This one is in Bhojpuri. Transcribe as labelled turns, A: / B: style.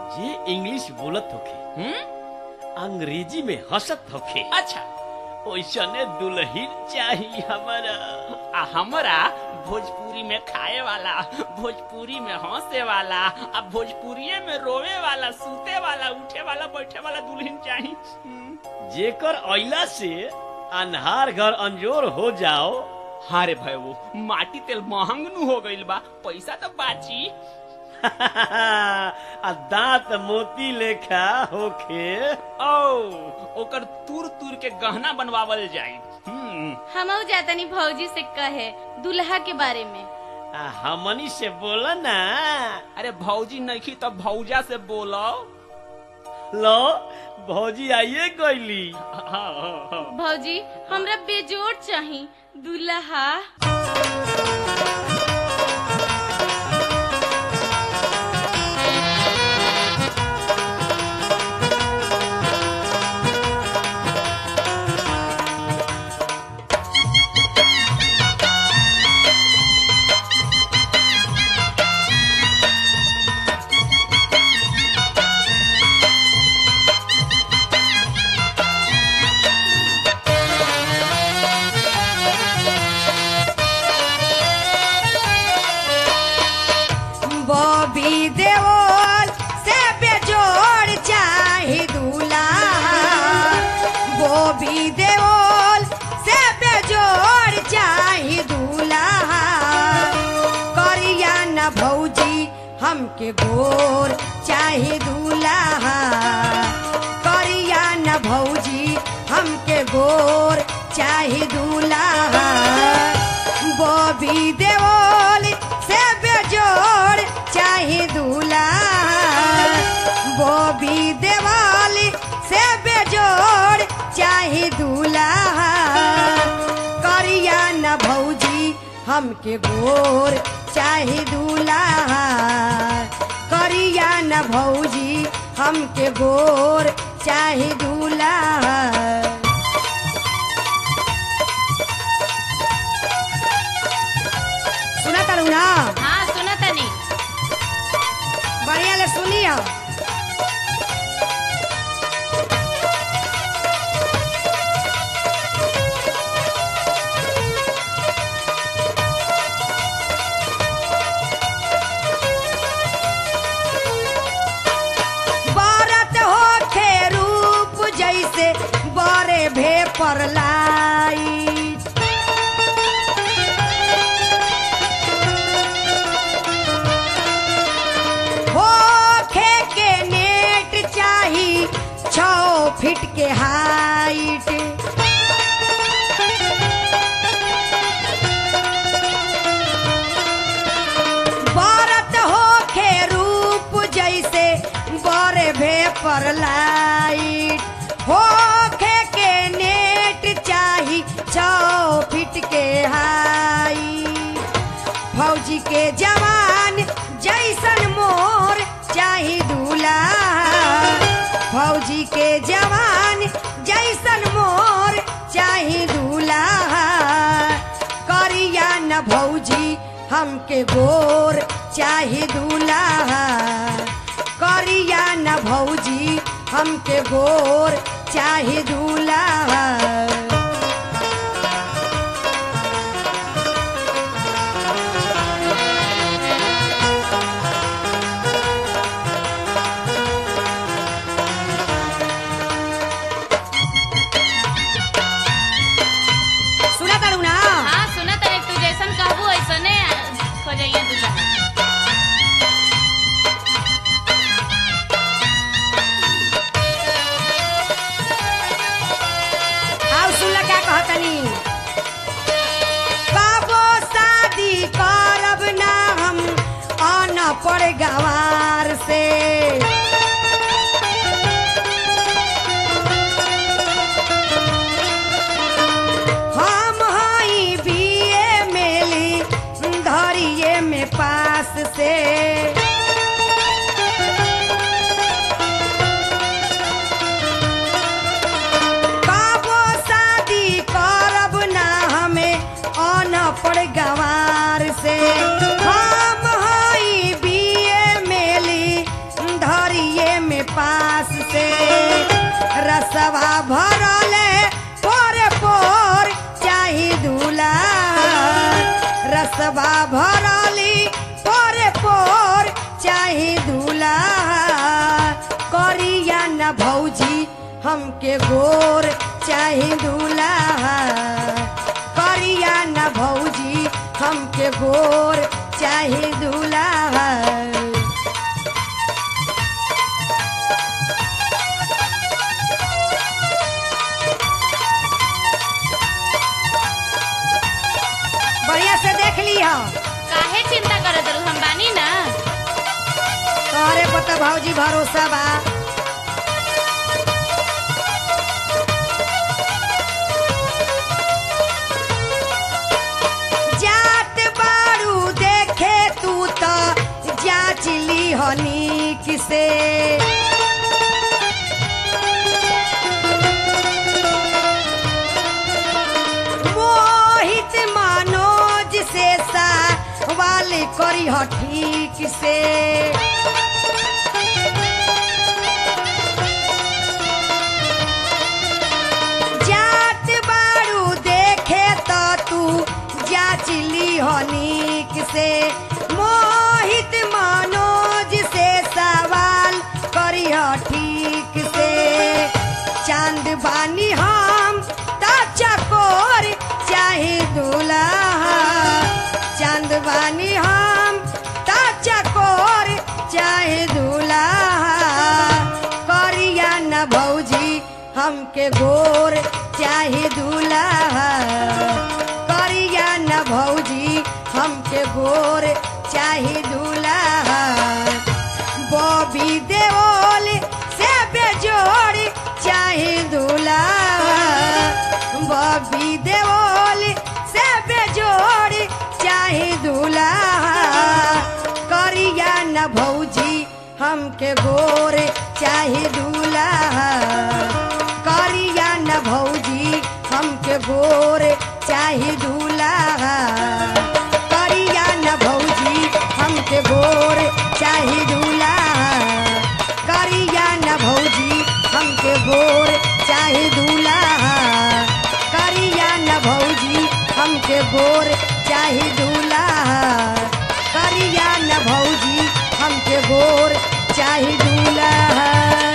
A: जे इंग्लिश बोलत होखे
B: हम्म
A: अंग्रेजी में हंसत होखे
B: अच्छा
A: ओइसने दुल्हन चाहिए हमारा
B: आ हमरा भोजपुरी में खाए वाला भोजपुरी में हंसे वाला आ भोजपुरिये में रोवे वाला सूते वाला उठे वाला बैठे वाला दुल्हन चाही हम्म।
A: जेकर अइला से अन्हार घर अंजोर हो जाओ
B: हाँ रे भाई वो माटी तेल महंग नु हो गइल बा पैसा तो बाची
A: आ दांत मोती लेखा होखे
B: ओ ओकर तुर तुर के गहना बनवावल जाई हम्म
C: हमहू जातनी भौजी से कहे दुल्हा के बारे में
A: आ हमनी से बोला ना
B: अरे भौजी नहीं तो भौजा से बोलो
A: लो भौजी आइए गईली
B: हाँ, हाँ, हाँ।
C: भौजी हमरा बेजोड़ चाही दुल्हा
D: बॉबी देओल से बेजोड़ चाही दूल्हा बॉबी देओल से बेजोड़ चाही दूल्हा करिया न भौजी हमके गोर चाही दूल्हा करिया न भौजी हमके गोर चाही दूल्हा बॉबी देओल से बेजोड़ चाही दूल्हा बॉबी देवाली से बेजोड़ चाही दूल्हा करिया न भौजी हमके गोर चाही दूल्हा करिया न भौजी हमके गोर चाही दूल्हा सुना तारू ना
C: हाँ सुना तनी
D: बढ़िया ले सुनिया बारत होखे रूप जैसे बरे भे पर लाइट होखे के नेट चाही छो फीट के हाइट बारत होखे रूप जैसे बरे भे पर लाइट होखे के नेट चाही छो फीट के हाइट फौजी के जवान जैसन मोर चाही दूल्हा फौजी के जवान जैसन मोर चाही दूल्हा करिया न भौजी हमके गोर चाही दूल्हा करिया न भौजी हमके गोर चाही दूल्हा सुना तारू ना
C: हाँ सुना तनी तू जैसन कहबू ऐसने खोजइया दुल्हा
D: आओ सुन क्या कहतनी बाबो शादी करब ना हम आना पड़ गवार से हम हई बीए मेली धरिए में पास से बाबो शादी करब ना हमें अनपढ़ गवार से हम हई बीए में हमके गोर चाहे दूल्हा करिया न भौजी हमके गोर चाहे दूल्हा बढ़िया से देख ली हो
C: काहे चिंता करत रहू हम बानी ना
D: तोहरे पता भौजी भरोसा बा जात बारू देखे तू तो जांच ली हनी किसे मोहित मनोज से सा वाले करी हो ठीक से जात बारू देखे तो तू जांच ली हो नीक से मोहित मनोज से सवाल करी हो ठीक से चांद बानी हम तो चकोर चाहे दूल्हा चांद बानी हम तो चकोर चाहे दूल्हा करिया न भौजी हमके गोर चाहे दूल्हा करिया न भौजी हमके गोर चाहे दूल्हा बॉबी देओल से बेजोड़ चाहे दूल्हा बॉबी देओल से बेजोड़ चाहे दूल्हा करिया न भौजी हमके गोर चाहे दूल्हा करिया न भौजी हमके गोर चाहे दूल्हा करिया न भौजी हमके गोर चाहे दूल्हा करिया न भौजी हमके गोर चाहे दूल्हा करिया न भौजी हमके गोर चाहे दूल्हा करिया न भौजी हमके गोर चाहे दूल्हा